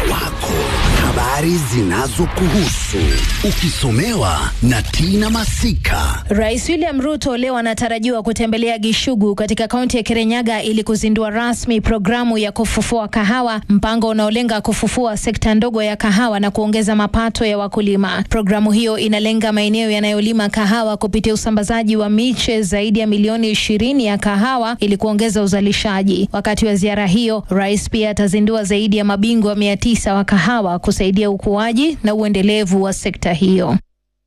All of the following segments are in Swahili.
wako, habari zinazokuhusu, ukisomewa na Tina Masika. Rais William Ruto leo anatarajiwa kutembelea Gishugu katika kaunti ya Kirinyaga ili kuzindua rasmi programu ya kufufua kahawa, mpango unaolenga kufufua sekta ndogo ya kahawa na kuongeza mapato ya wakulima. Programu hiyo inalenga maeneo yanayolima kahawa kupitia usambazaji wa miche zaidi ya milioni ishirini ya kahawa ili kuongeza uzalishaji. Wakati wa ziara hiyo, rais pia atazindua zaidi ya mabingwa mia tisa wa kahawa kusaidia ukuaji na uendelevu wa sekta hiyo.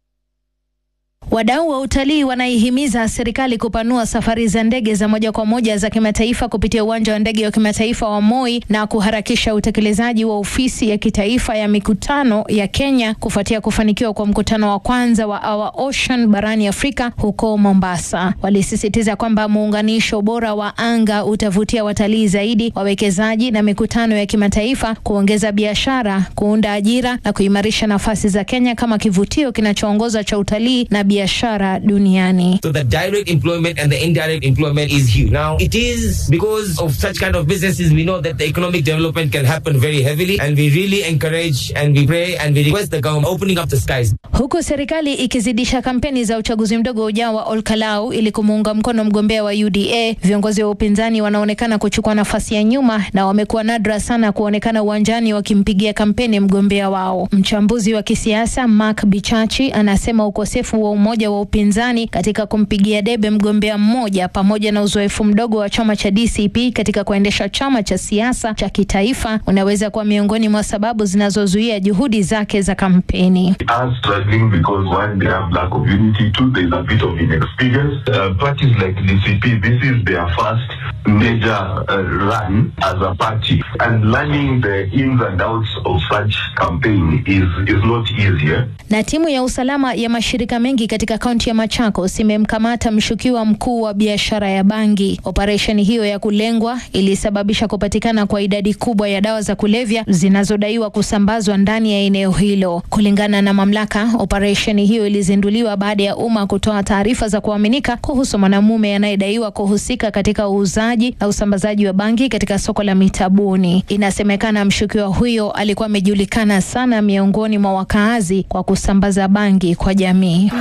Wadau wa utalii wanaihimiza serikali kupanua safari za ndege za moja kwa moja za kimataifa kupitia uwanja wa ndege wa kimataifa wa Moi na kuharakisha utekelezaji wa ofisi ya kitaifa ya mikutano ya Kenya kufuatia kufanikiwa kwa mkutano wa kwanza wa Our Ocean barani Afrika huko Mombasa. Walisisitiza kwamba muunganisho bora wa anga utavutia watalii zaidi, wawekezaji na mikutano ya kimataifa, kuongeza biashara, kuunda ajira na kuimarisha nafasi za Kenya kama kivutio kinachoongoza cha utalii na biashara duniani. So the direct employment and the indirect employment is huge. Now, it is because of such kind of businesses, we know that the economic development can happen very heavily, and we really encourage and we pray and we request the government opening up the skies. Huku serikali ikizidisha kampeni za uchaguzi mdogo ujao wa Olkalau ili kumuunga mkono mgombea wa UDA, viongozi wa upinzani wanaonekana kuchukua nafasi ya nyuma na wamekuwa nadra sana kuonekana uwanjani wakimpigia kampeni mgombea wao. Mchambuzi wa kisiasa Mark Bichachi anasema ukosefu wa umoja wa upinzani katika kumpigia debe mgombea mmoja pamoja na uzoefu mdogo wa chama cha DCP katika kuendesha chama cha siasa cha kitaifa unaweza kuwa miongoni mwa sababu zinazozuia juhudi zake za kampeni. are struggling because one, they have lack of unity. Two, there's a bit of inexperience. Uh, parties like DCP, this is their first major uh, run as a party, and learning the ins and outs of such campaign is is not easier. Na timu ya usalama ya mashirika mengi katika kaunti ya Machakos imemkamata mshukiwa mkuu wa biashara ya bangi. Operesheni hiyo ya kulengwa ilisababisha kupatikana kwa idadi kubwa ya dawa za kulevya zinazodaiwa kusambazwa ndani ya eneo hilo. Kulingana na mamlaka, operesheni hiyo ilizinduliwa baada ya umma kutoa taarifa za kuaminika kuhusu mwanamume anayedaiwa kuhusika katika uuzaji na usambazaji wa bangi katika soko la Mitabuni. Inasemekana mshukiwa huyo alikuwa amejulikana sana miongoni mwa wakaazi kwa kusambaza bangi kwa jamii.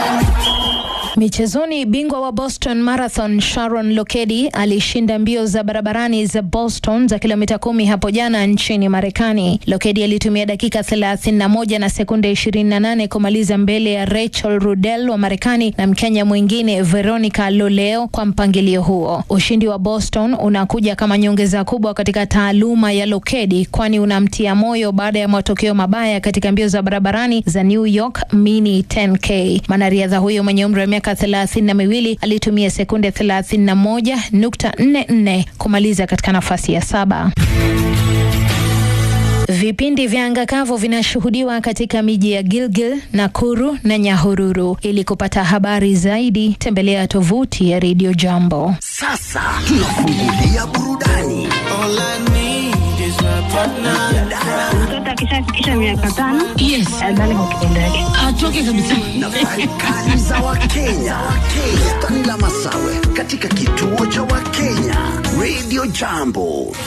Michezoni, bingwa wa Boston Marathon Sharon Lokedi alishinda mbio za barabarani za Boston za kilomita kumi hapo jana nchini Marekani. Lokedi alitumia dakika 31 na sekunde 28 kumaliza mbele ya Rachel Rudel wa Marekani na Mkenya mwingine Veronica Loleo kwa mpangilio huo. Ushindi wa Boston unakuja kama nyongeza kubwa katika taaluma ya Lokedi, kwani unamtia moyo baada ya matokeo mabaya katika mbio za barabarani za New York Mini 10K. Mwanariadha huyo mwenye umri wa miaka thelathini na miwili alitumia sekunde 31.44 kumaliza katika nafasi ya saba. Vipindi vya anga kavu vinashuhudiwa katika miji ya Gilgil, Nakuru na Nyahururu. Ili kupata habari zaidi, tembelea tovuti ya Radio Jambo. Sasa tunafungulia burudani. Mtoto akishafikisha miaka tano Yes. adhani kwa kitendo yake. Atoke kabisa. Nafasi kali za Wakenya. Wakenya. Tanila Masawe katika kituo cha Wakenya Radio Jambo.